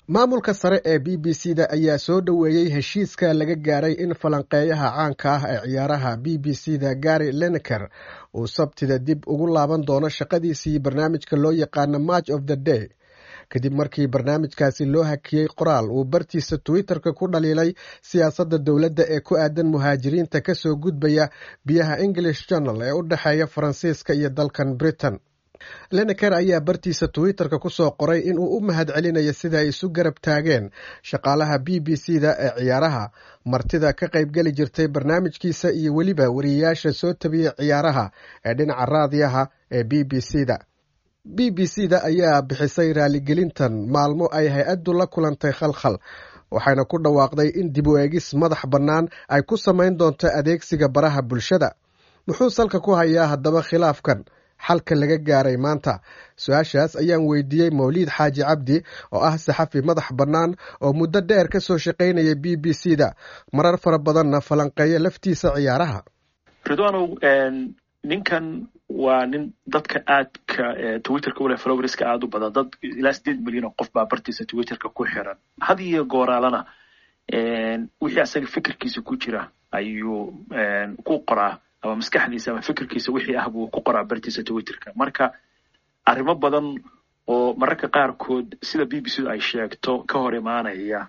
maamulka sare ee b b c da ayaa soo dhoweeyey heshiiska laga gaaray in falanqeeyaha caanka ah ee ciyaaraha b b c da gary leneker uu sabtida dib ugu laaban doono shaqadiisii barnaamijka loo yaqaano match of the day kadib markii barnaamijkaasi loo hakiyey qoraal uu bartiisa twitter-ka ku dhaliilay siyaasadda dowladda ee ku aadan muhaajiriinta kasoo gudbaya biyaha english journal ee u dhexeeya faransiiska iyo dalkan britain leneker ayaa bartiisa twitter-ka kusoo qoray inuu u mahad celinayo sida ay isu garab taageen shaqaalaha b b c da ee ciyaaraha martida ka qaybgeli jirtay barnaamijkiisa iyo weliba wariyeyaasha soo tabiyey ciyaaraha ee dhinaca raadiyaha ee b b c da b b c da ayaa bixisay raaligelintan maalmo ay hay-addu la kulantay khalkhal waxayna ku dhawaaqday in dib u eegis madax bannaan ay ku samayn doonto adeegsiga baraha bulshada muxuu salka ku hayaa haddaba khilaafkan xalka laga gaaray maanta su-aashaas ayaan weydiiyey mawliid xaaji cabdi oo ah saxafi madax bannaan oo muddo dheer ka soo shaqaynaya b b c da marar fara badanna falanqeeya laftiisa ciyaaraha ridwanow ninkan waa nin dadka aadka twitterka ule flowerska aada u badan dad ilaa sideed milyan oo qof baa bartiisa twitterka ku xiran had iyo gooraalana wixii asaga fikirkiisa ku jira ayuu ku qoraa ama maskaxdiisa ama fikirkiisa wixii ah buu ku qoraa bartiisa twitterka marka arrimo badan oo mararka qaarkood sida b b c du ay sheegto ka hor imaanaya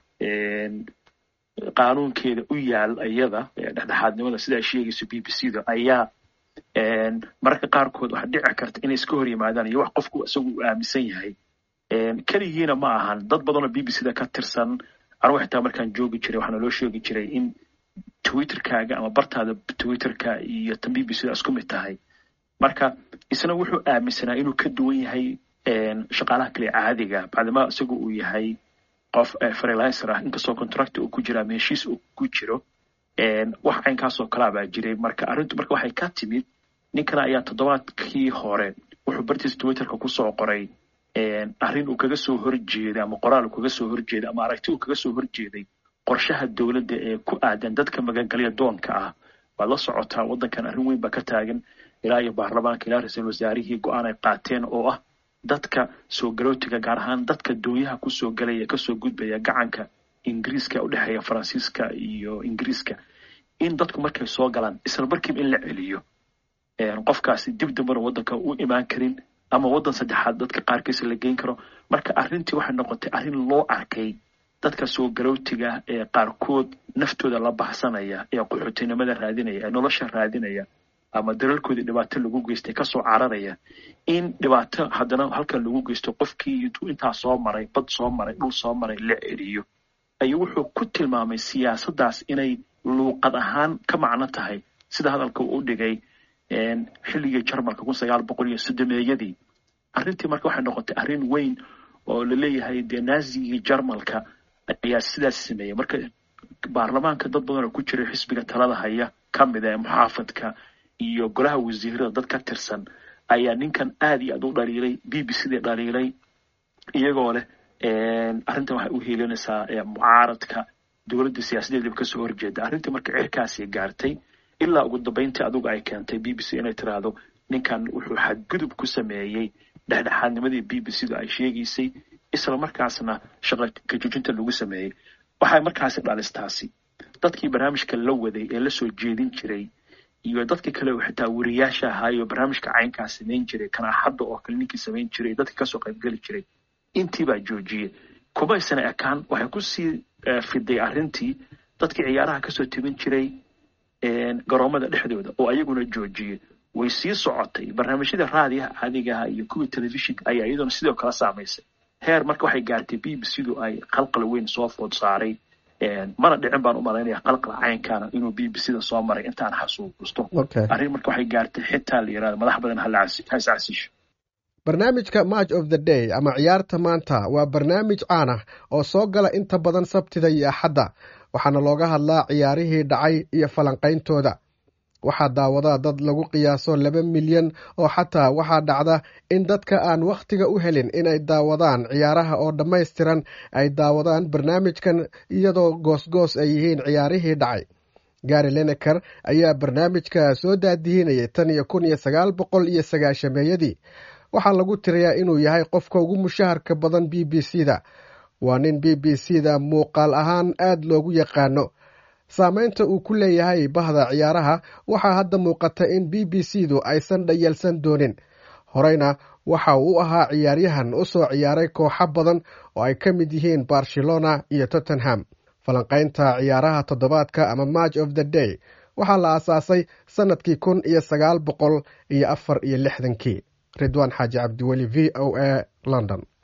qaanuunkeeda u yaal iyada dhexdhexaadnimada sida ay sheegayso b b c da ayaa mararka qaarkood waxaa dhici karta inay iska hor yimaadaan iyo wax qofku isagu uu aaminsan yahay keligiina ma ahan dad badanoo b b c da ka tirsan anugu xitaa markaan joogi jiray waxaana loo sheegi jiray in twitterkaaga ama bartaada twitterka iyo tan b b c da isku mid tahay marka isna wuxuu aaminsanaa inuu ka duwan yahay shaqaalaha kale caadiga bacdima isagu uu yahay qof freelancer ah inkastoo contract uu ku jira ama heshiis uu ku jiro wax caynkaasoo kalaa baa jiray marka arrintu marka waxay ka timid ninkan ayaa toddobaadkii hore wuxuu bartiisa twitterka kusoo qoray arrin uu kaga soo horjeeday ama qoraal uu kaga soo horjeeday ama aragti uu kaga soo horjeeday qorshaha dowladda ee ku aadan dadka magangalya doonka ah waad la socotaa waddankan arrin weyn baa ka taagan ilaa iyo baarlamaanka ilaa ra-iisul wasaarihii go-aan ay qaateen oo ah dadka soo galootiga gaar ahaan dadka doonyaha kusoo galaya ee kasoo gudbaya gacanka ingiriiska u dhexeeya faransiiska iyo ingiriiska in dadku markay soo galaan isla markiiba in la celiyo qofkaasi dib dambana waddanka u imaan karin ama waddan saddexaad dadka qaarkiisa la geyn karo marka arrintii waxay noqotay arrin loo arkay dadka soo galootiga ee qaarkood naftooda la baxsanaya ee qaxootinimada raadinaya ee nolosha raadinaya ama dalalkoodii dhibaato lagu geystay kasoo cararaya in dhibaato haddana halkan lagu geysto qofkii intuu intaa soo maray bad soo maray dhul soo maray la celiyo ayuu wuxuu ku tilmaamay siyaasaddaas inay luuqad ahaan ka macno tahay sida hadalka uu u dhigay xilligii jarmalka kun sagaal boqol iyo soddomeeyadii arrintii marka waxay noqotay arrin weyn oo laleeyahay dee naazigii jarmalka ayaa sidaas sameeyey marka baarlamaanka dad badan oo ku jiray xisbiga talada haya ka mid ee muxaafadka iyo golaha wasiirada dad ka tirsan ayaa ninkan aada iyo aad u dhaliilay b b c dii dhaliilay iyagoo leh arrintan waxay u heelinaysaa mucaaradka dowladda siyaasadeedaba kasoo horjeeda arrintii marka cirkaasi gaartay ilaa ugu dambeyntii adigu ay keentay b b c inay tiraahdo ninkan wuxuu xadgudub ku sameeyey dhexdhexaadnimadii b b c du ay sheegaysay isla markaasna shaqa kajujinta lagu sameeyey waxay markaasi dhalistaasi dadkii barnaamijka la waday ee lasoo jeedin jiray iyo dadkii kale oo xitaa wariyaasha ahaayo barnaamijka caynkaa samayn jiray kanaaxadda oo kale ninkii samayn jiray dadkii kasoo qaybgeli jiray intiibaa joojiyey kumaysana ekaan waxay kusii fiday arrintii dadkii ciyaaraha kasoo tebin jiray garoomada dhexdooda oo ayaguna joojiyey way sii socotay barnaamijyada raadiyaha caadigaha iyo kuwii telefishinka ayaa iyaduna sidoo kale saamaysay heer marka waxay gaartay b b c du ay qalqal weyn soo food saaray mana dhicin baan u malaynaya qalqal caynkaana inuu b b c da soo maray intaan xasuusto arrin marka waxay gaartay xitaa la yirahdo madax badan hascasisho barnaamijka match of the day ama ciyaarta maanta waa barnaamij caan ah oo soo gala inta badan sabtida iyo axadda waxaana looga hadlaa ciyaarihii dhacay iyo falanqayntooda waxaa daawadaa dad lagu qiyaaso laba milyan oo xataa waxaa dhacda in dadka aan wakhtiga u helin inay daawadaan ciyaaraha oo dhammaystiran ay daawadaan barnaamijkan iyadoo goosgoos ay yihiin ciyaarihii dhacay gari leneker ayaa barnaamijka soo daadihinayay tan iyo kun iyo sagaal boqol iyo sagaashameeyadii waxaa lagu tirayaa inuu yahay qofka ugu mushaharka badan b b c da waa nin b b c da muuqaal ahaan aad loogu yaqaano saameynta uu ku leeyahay bahda ciyaaraha waxaa hadda muuqata in b b c du aysan dhayalsan doonin horeyna waxa uu u ahaa ciyaaryahan u soo ciyaaray kooxo badan oo ay ka mid yihiin barcelona iyo tottenham falanqaynta ciyaaraha toddobaadka ama match of the day waxaa la aasaasay sannadkii kun iyo sagaal boqol iyo afar iyo lixdankii ridwaan xaaji cabdiweli v o a london